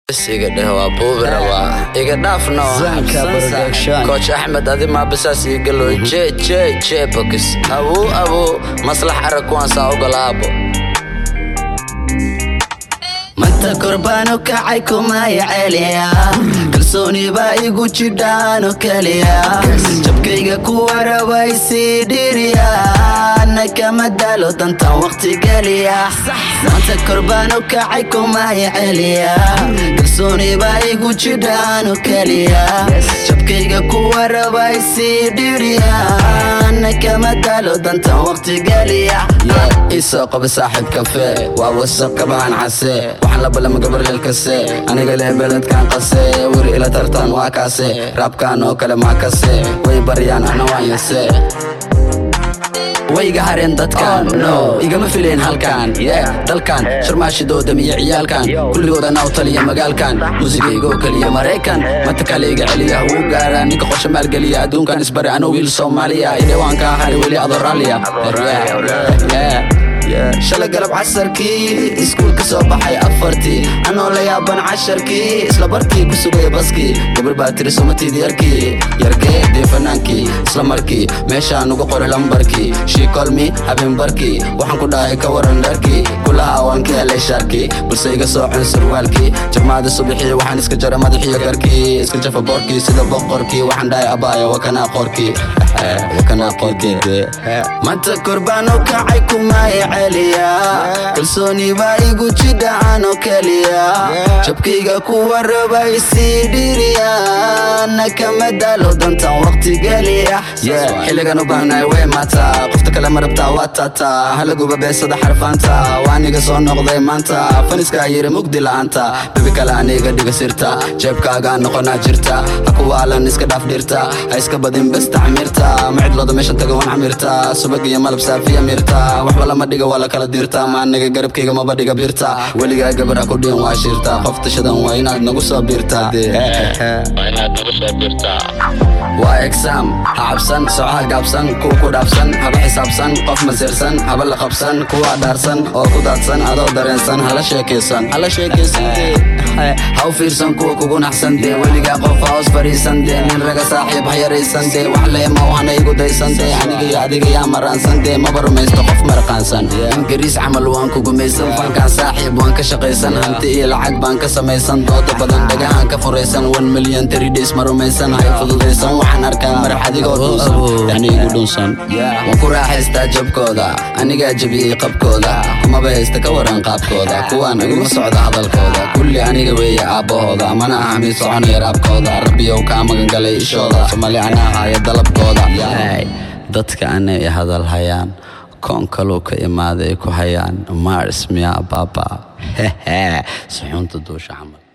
iga dheh waa buubi rabaa iga dhaafno Zanka production. kooch axmed adi maabisaas igalo je je je bokis abuu abuu maslax arag kuwaan saa ogolaabo manta korbaano kacay kumaya celiya kalsooni baa igu jidhaano keliya jabkayga kuwa rabay sii dhiriya na kama daalo dantan waqti geliya manta korbaano kacay kumaya celiya kalsooni baa igu jidhaano keliya jabkayga kuwa rabay sii dhiriya na kama daalo dantan waqti geliya isoo qaba saaxiib kafe waa wasaq kabaan case waxaan la balama gabarleel kase aniga leh beledkan qase weri ila tartan waa kaase raabkan oo kale maa kase way baryaan ana waan yase wayga hareen dadkan no igama fileen halkan yeah dalkan sharmaashidoodan iyo ciyaalkan kulligooda naaw taliya magaalkan muusigaygoo keliya maraykan manta kale iga celiya wuu gaaraa ninka qorshe maalgeliya adduunkan isbari ano wiil soomaaliya idhewaankaa hari weli adoo raalliya shalay galab casarkii iskuul ka soo baxay afartii anoo la yaaban casharkii isla barkii ku sugaya baskii gabar baa tiri somatid yarkii yarkee dee fanaankii isla markii meeshaan uga qoray lambarkii shiikolmi habeenbarkii waxaan ku dhahay ka waran dharkii kulaha waan ka helay shaarkii balse iga soocon surwaalkii jabmaada subaxii waxaan iska jaray madaxiyo garkii iska jafa boorkii sida boqorkii waxaan dhahay abaaya wakanaa qorkii wakanaa qorkii manta korbaano kacay kumaya celiya kalsooni baa igu jidhacaano keliya jabkayga kuwa rabay sii dhiriya na kama daalo dantan waqti geliya xilligan u baahnahay way maataa qofta kale ma rabtaa waa taataa halaguba beesada xarfaanta waa aniga soo noqday maanta faniskaa yiri mugdi la'aanta bebi kale aniga dhiga sirta jeebkaagaa noqonaa jirta ha kuwaalan iska dhaaf dhirta ha iska badin besta camirta ma cidlooda meeshan taga wan camirta subag iyo malab saafiya mirta waxba lama dhiga waa la kala dirta ma aniga garabkayga maba dhiga birta weligaa gabara ku dhiin waa shirta qof tashadan waa inaad nagu soo birta waa exam ha cabsan socaha gaabsan kuwa ku dhaafsan haba xisaabsan qof masirsan haba la qabsan kuwa dhaarsan oo ku daadsan adoo dareensan hala sheekaysan hala sheekaysan ha u fiirsan kuwa kugu naxsan dee weligaa qof ha hoos fariisan dee nin raga saaxiib ha yaraysan dee wax leema waxna igu daysan dee aniga iyo adiga yaa maraansan dee maba rumaysto qof maraqaansan ingiriis camal waan ku gumaysan fankaan saaxiib waan ka shaqaysan hanti iyo lacag baan ka samaysan dooda badan dhagahaan ka furaysan one million three days ma rumaysan hay fududaysan waxaan arkaa marax adigoo dhuunsan yani igu dhuunsan waan ku raaxaystaa jabkooda anigaa jabiyey qabkooda kumaba haysta ka waran qaabkooda kuwaan iguma socda hadalkooda kulli aniga weeye aabbahooda mana aha mid soconaya raabkooda rabbiyow kaa magan galay ishooda somali anaa haya dalabkooda dadka anay hadal hayaan koon kaluu ka imaaday ku hayaan mars miyaa baaba suxuunta duusha camal